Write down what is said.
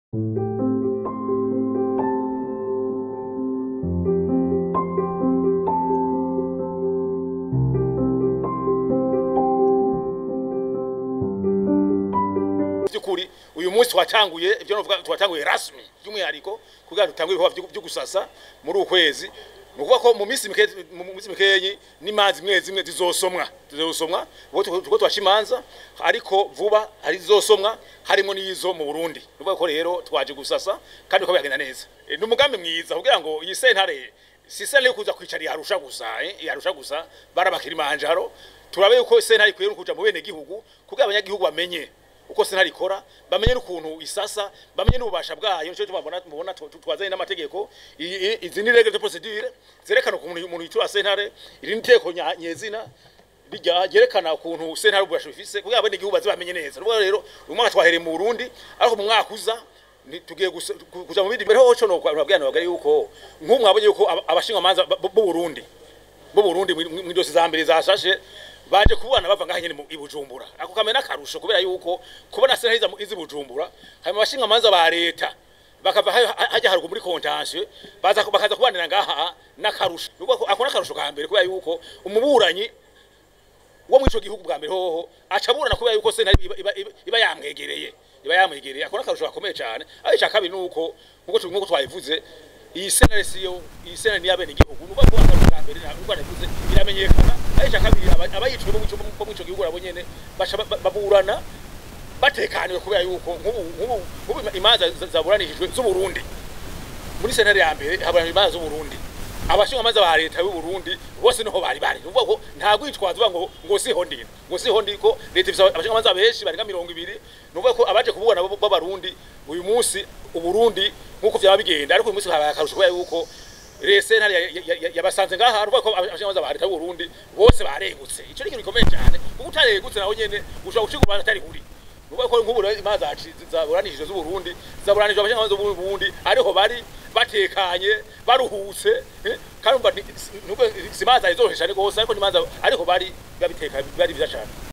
by'ukuri uyu munsi twatanguye ibyo novuga twatanguye rasmi by'umwihariko kugira ngo dutanguye ibikorwa byo gusasa muri uku kwezi ni ukuvuga ko mu minsi mike mu minsi mikeyi n'imanza zimwe zimwe zizosomwa zizosomwa ubwo tuko twasha imanza ariko vuba hari zizosomwa harimo n'izo mu Burundi ni ukuvuga ko rero twaje gusasa kandi uko byagenda neza E, ni umugambi mwiza kugira ngo iyi sentare si sentare yo kuza kwicara yarusha gusa eh, yarusha gusa barabakira imanjaro turabe yuko sentare ikwiye no kuja mu bene gihugu kugira abanyagihugu bamenye uko sentare ikora bamenye n'ukuntu isasa bamenye n'ububasha bwayo nico tubabona mubona tu- tu- twazanye n'amategeko I- i- izi ni règle de procédure zerekana ukuntu umuntu yitura sentare iri ni iteko nya- nyezina rijya ryerekana ukuntu sentare ububasha bifise kugira abene igihugu baze bamenye neza rero rero uyu mwaka twahereye mu Burundi ariko mu mwaka uza ni- tugiye gusa- ku- kuja mu bindi mbere hoco no kwabwira nabagari yuko nk'umwe abonye yuko aba- abashinga manza b'u Burundi bo Burundi mu dosi za mbere zashashe baje kubana bava ngaha nyene mu i Bujumbura ako kamena karusho kubera yuko kubona sentare iza mu- izi Bujumbura hanyuma abashinga manza ba leta bakava ha- ha- hajya harugu muri kontansiyo baza bakaza kubanira ngaha n'akarusho nuko ako ako n'akarusho ka mbere kubera yuko umuburanyi wo muri ico gihugu bwa mbere hoho aca aburana kubera yuko sentare iba, iba, iba, iba yamwegereye iba yamwegereye ako n'akarusho gakomeye cane aho ica kabiri nuko nkuko tu- nkuko twabivuze iyi sentare siyo iyi sentare niya bene igihugu nuko ko akarusho ka mbere nuko navuze iramenyekana aho ica kabiri aba- abayicwe bo mu- bo muri ico gihugu nabo nyene baca ba- ba- baburana batekaniwe kubera yuko nk'ubu nk'ubu nk'ubu imanza za- zaburanishijwe z'uburundi muri sentare ya mbere haburanira imanza z'uburundi abashinga amazi ba leta y'u Burundi bose niho bari bari nuvuga ko nta gwitwaza uvuga ngo ngo siho ndi ngo siho ndi ko leta ifite abashinga amazi benshi barenga mirongo ibiri nuvuga ko abaje kububona bo- b'abarundi uyu munsi uburundi nk'uko vyaba bigenda ariko uyu munsi habaye akarusho kubera yuko rese ntari ya- ya- ya- yabasanze ngaha nuvuga ko abashinga amazi ba leta y'u Burundi bose baregutse ico ni ikintu gikomeye cyane kuko utaregutse naho nyene ushobora gucika ubanza atari huri nuvuga ko nk'ubu rero imanza zaci- zaburanishije z'uburundi zaburanishije abashinga amazi b'uburundi ariho bari batekanye baruhutse eh, kandi umva ni- si- nubwo si imanza izohesha ni gose ariko ni imanza ariho bari biba bitekanye biba ari vyiza cane